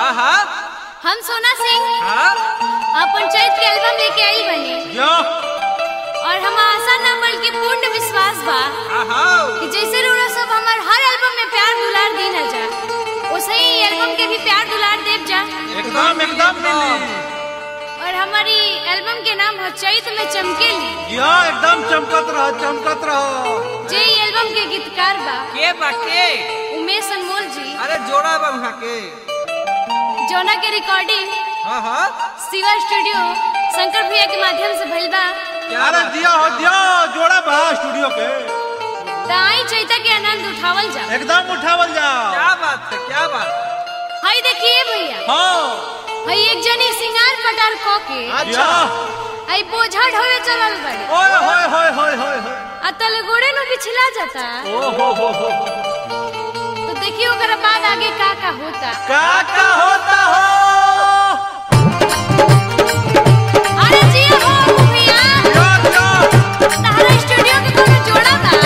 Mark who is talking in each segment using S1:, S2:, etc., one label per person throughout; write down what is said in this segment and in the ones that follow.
S1: हाँ हाँ
S2: हम सोना सिंह
S1: हाँ
S2: अपन चैत के एल्बम लेके आई बने
S1: यो
S2: और हम आशा ना बल्कि पूर्ण विश्वास बा
S1: हाँ हाँ
S2: कि जैसे रोड़ा सब हमार हर एल्बम में प्यार दुलार दी ना जा वैसे ही एल्बम के भी प्यार दुलार देव जा
S1: एकदम एकदम मिली
S2: और हमारी एल्बम के नाम है चैत में चमकेली
S1: यो एकदम चमकत रहो चमकत रहो
S2: जे ई एल्बम के गीतकार बा
S1: के बाके
S2: उमेश अनमोल जी
S1: अरे जोड़ा बा वहाँ के
S2: जौना के रिकॉर्डिंग
S1: हाँ हाँ
S2: शिवा स्टूडियो शंकर भैया के माध्यम से भइल बा
S1: क्या
S3: अरे
S1: बात?
S3: दिया हो दिया जोड़ा बा स्टूडियो के
S2: त आई चैता के आनंद उठावल जा
S3: एकदम उठावल जाओ
S1: क्या बात है क्या बात
S2: हई देखिए भैया
S3: हाँ
S2: हई एक जनी सिंगार पटार क के
S3: अच्छा
S2: हई बोझा ढोवे चलल बड़े
S3: ओए होए होए होए होए होए
S2: आ तले गोड़े नु पिछला जाता
S3: ओ हो हो हो
S2: तो देखिए ओकरा बाद आगे का का होता
S3: का का होता हो
S2: अरे जी हो भैया
S3: क्या क्या
S2: तारा स्टूडियो के कोनो जोड़ा बा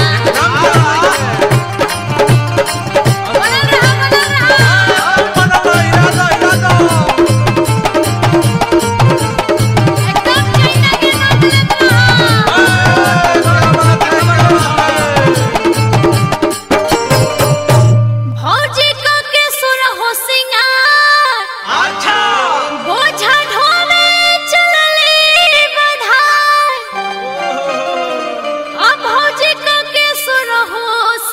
S2: बनल रहा बनल रहा
S3: बनलो इरादा इरादा
S2: एकदम चैता के नाम लेत रहा भौजी क के सुर हो सिंगार
S3: अच्छा
S2: बोझा ढोले चलले बधार अब भौजी क के सुर हो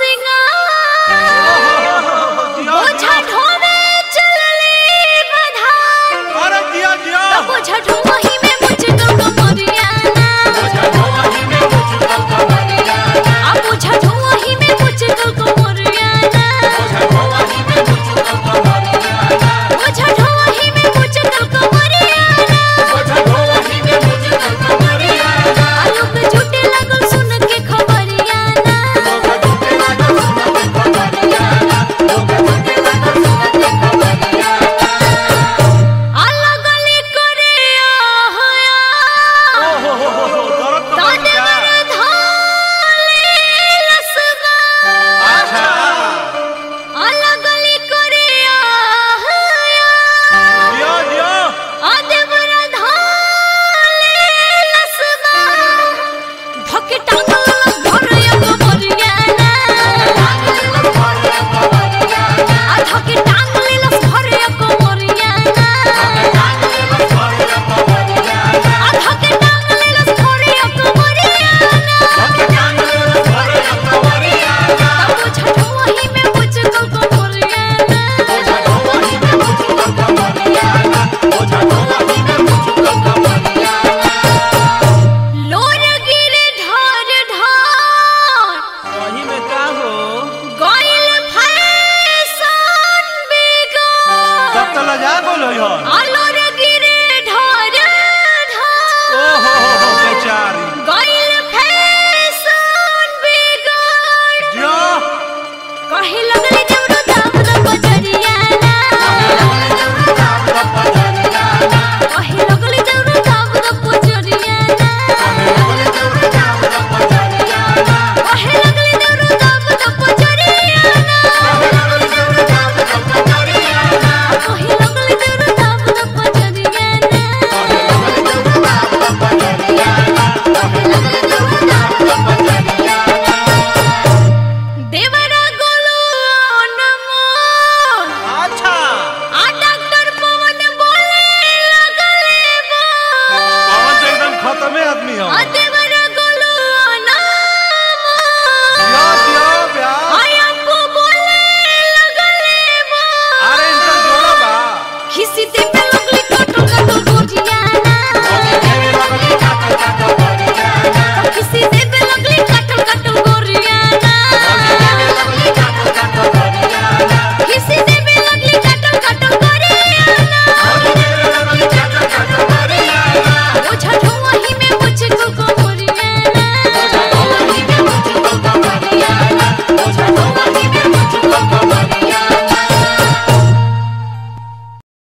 S2: सिंगार बोझा ढोले चलले बधार
S3: अरे दिया दिया
S2: अब बोझा ढोही में मुझको कमरियाना अब बोझा ढोही में मुझको कमरियाना बोझा ढोही में मुझको कमरियाना आलोक झूठे लगल सुन के खबरियाना अलग गली करे आया
S3: ओ हो हो हो हो दर्द तो बढ़
S2: ताने
S3: गया
S2: मर धाले लसगा
S3: अच्छा
S2: अलग गली करे आया
S3: दिया दिया
S2: आदे मर धाले लसगा धके टांगल घरया कमरियाना आ धके टांगल लस घरया कमरियाना आधा के टांगल लस घरया कमरियाना तब छठवही में मुझको कमरियाना लोर गिरे ढार ढार
S1: वही में का हो
S2: गइल फैशन बिगड़
S3: सब तो लजा बोलो यार
S2: आल